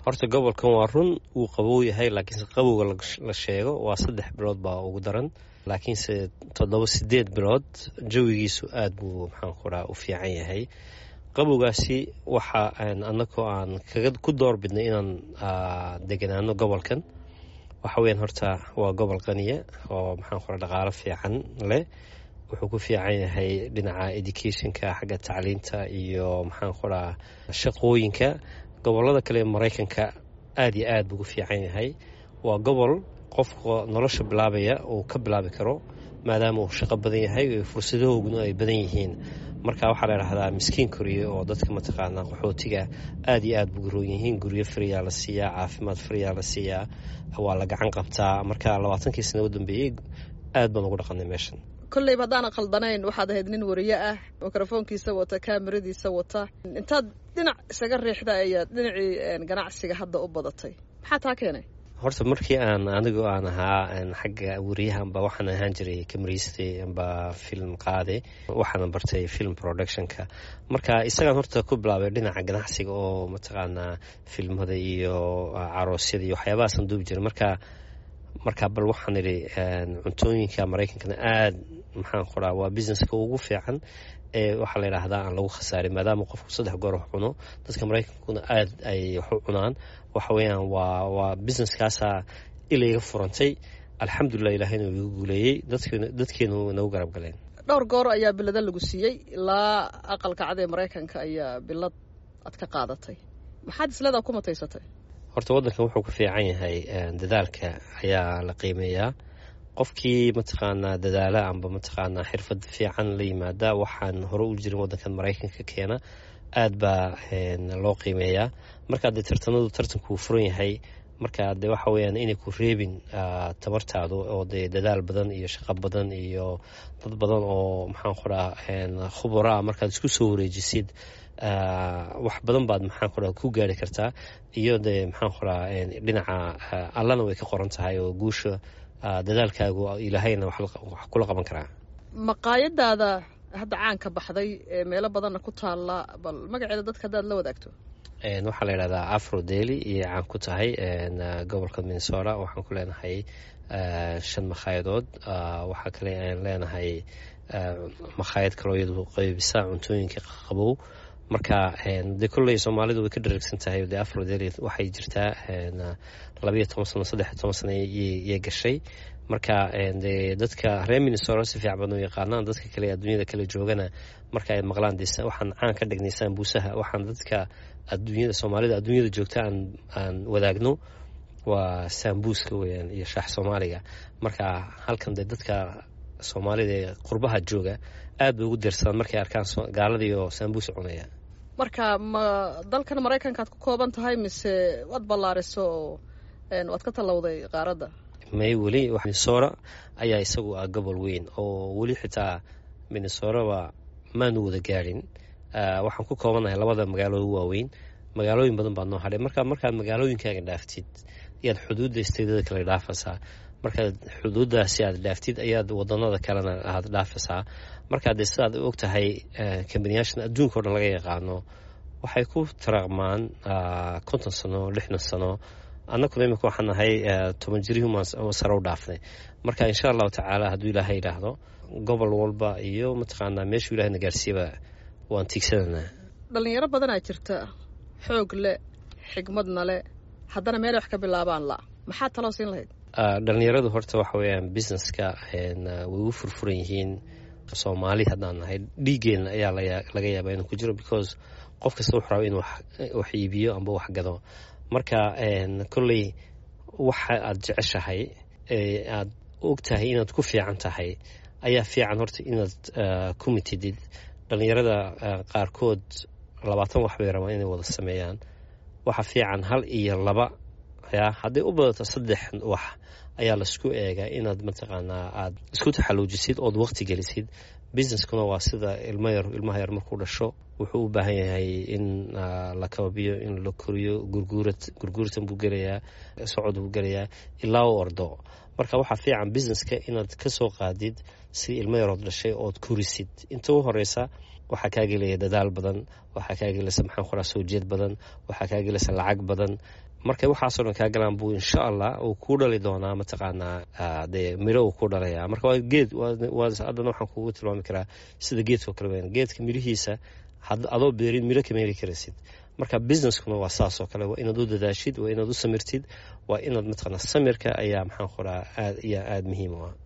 horta gobolkan waa run wuu qabow yahay laakiinse qabowga la sheego waa saddex bilood baa ugu daran laakiinse toddoba sideed bilood jawigiisu aada buu maxaan ku raa u fiican yahay qabowgaasi waxa annagoo aan kaga ku door bidnay inaan deganaano gobolkan waxa weyaan horta waa gobol qaniya oo maxaan ku raa dhaqaalo fiican leh wuxuu ku fiican yahay dhinaca educationka xagga tacliinta iyo maxaan ku raa shaqooyinka gobolada kale ee maraykanka aada iyo aad buu ku fiican yahay waa gobol qofka nolosha bilaabaya uu ka bilaabi karo maadaama uu shaqo badan yahay fursadahooguna ay badan yihiin marka waxaa la idhahdaa miskiin koriye oo dadka mataqaanaa qaxootiga aada iyo aad buu garoon yihiin guryo fariyaa la siiyaa caafimaad fariyaa la siiyaa waa la gacan qabtaa marka labaatankii sana u dambeeyey aad baan ugu dhaqanay meeshan kolleyba haddaana khaldanayn waxaad ahayd nin wariye ah mikrofoonkiisa wata kaamiradiisa wata intaad dhinac isaga riixda ayaad dhinacii ganacsiga hadda u badatay maxaa taa keenay horta markii aan anigu aan ahaa xagga wariyahanba waxaan ahaan jiray kamariiste amba film qaade waxaana bartay film productionka marka isagaan horta ku bilaabay dhinaca ganacsiga oo mataqaanaa filmada iyo caroosyada iyo waxyaabahaasaan duubi jiray marka marka bal waxaan idhi cuntooyinka maraykankana aada maxaan qoraa waa businesska ugu fiican ee waxaa la yidhaahdaa aan lagu khasaarin maadaama qofku saddex goor wax cuno dadka maraykankuna aada ay wax u cunaan waxa weeyaan waa waa businesskaasaa ilayga furantay alxamdulilah ilaahayna uu igu guuleeyey dadkeenu nagu garab galeen dhowr goor ayaa bilada lagu siiyey ilaa aqalka cad ee maraykanka ayaa bilad aad ka qaadatay maxaad isleedaa ku mataysatay horta waddankan wuxuu ku fiican yahay dadaalka ayaa la qiimeeyaa qofkii mataqaanaa dadaala amba mataqaanaa xirfad fiican la yimaada waxaan hore u jirin waddankan maraykanka keena aad baa loo qiimeeyaa markaa dee tartanadu tartankuu furan yahay markaa dee waxa weyaan inay ku reebin tabartaadu oo dee dadaal badan iyo shaqo badan iyo dad badan oo maxaan qoraa khubara markaad isku soo wareejisid wax badan baad maxaan qoraa ku gaari kartaa iyo dee maxaan qoraa dhinaca allana way ka qoran tahay oo guusha dadaalkaagu ilaahayna wax kula qaban karaa maqaayadaada hadda caanka baxday ee meelo badanna ku taalla bal magaceeda dadka haddaad la wadaagto waxaa la yidhahdaa afro deli iyo caan ku tahay gobolka minnesota waxaan ku leenahay shan makhayadood waxaa kale aan leenahay makhaayad kaloo iyadu qaybisa cuntooyinka qabow marka dee kolley soomaalidu way ka dharagsan tahay dee afro deli waxay jirtaa labayo toban sano saddexiyo toban sano yay gashay marka dee dadka reer minnesota si fiican badan u yaqaanaan dadka kale adduunyada kale joogana marka ay maqlaan de waxaan caan ka dhignay saambuusaha waxaan dadka adduunyada soomaalida adduunyada joogta aan aan wadaagno waa saambuuska weyaan iyo shaax soomaaliga marka halkan dee dadka soomaalida ee qurbaha jooga aad bay ugu deersadaan markay arkaan gaaladii oo saambuus cunaya marka ma dalkan maraykankaad ku kooban tahay mise waad ballaariso oo waad ka tallowday qaaradda may weli minnesota ayaa isagu ah gobol weyn oo weli xitaa minnesoraba maanu wada gaadhin waxaan ku koobanahay labada magaalooda waaweyn magaalooyin badan baad noo hadhay marka markaad magaalooyinkaaga dhaaftid ayaad xuduudda isteedada kale dhaafaysaa markaad xuduuddaasi aad dhaaftid ayaad wadanada kalena aad dhaafaysaa markaa dee sidaad og tahay kambaniyaashan adduunka o dhan laga yaqaano waxay ku taraaqmaan konton sano lixdan sano annaguna imika waxaan nahay toban jirihii sare u dhaafnay marka insha allahu tacaala hadduu ilaahay idhaahdo gobol walba iyo mataqaanaa meeshuu ilahayna gaarsiiyaba waan tiigsananaa dhallinyaro badanaa jirta xoog leh xigmadna leh haddana meel wax ka bilaabaan la maxaa taloo siin lahayd dhallinyaradu horta waxa weeyaan businesska way u furfuran yihiin soomaali haddaan nahay dhiiggeenna ayaa laga yaabaa inuu ku jiro because qof kasta wuxuu raba inuu wax iibiyo amba wax gado marka kolley waxa aad jeceshahay aad og tahay inaad ku fiican tahay ayaa fiican horta inaad ku mitidid dhallinyarada qaarkood labaatan wax bay rabaan inay wada sameeyaan waxa fiican hal iyo laba yaa hadday u badato saddex wax ayaa laisku eegaa inaad mataqaanaa aad isku taxaluujisid ood waqti gelisid businesskuna waa sida ilmayar ilmaha yar markuu dhasho wuxuu u baahan yahay in la kababiyo in la koriyo gurguurad gurguurtan buu gelayaa socod buu gelayaa ilaa u ordo marka waxaa fiican businesska inaad ka soo qaadid si ilmo yarood dhashay ood korisid inta u horeysa waxaa kaa gelaya dadaal badan waxaa kaa gelaysa maxaan qoraa soo jeed badan waxaa kaa gelaysa lacag badan markay waxaasoo dhan kaa galaan buu insha allah uu kuu dhali doonaa mataqaanaa dee miro uu ku dhalaya marka waa geed haddana waxaan kugu tilmaami karaa sida geedkao kale weyn geedka mirihiisa adoo beerin miro kama heli karaysid marka businesskuna waa saasoo kale waa inaad u dadaashid waa inaad u samirtid waa inaad mataqaanaa samirka ayaa maxaan qoraa aad iyo aada muhiim u ah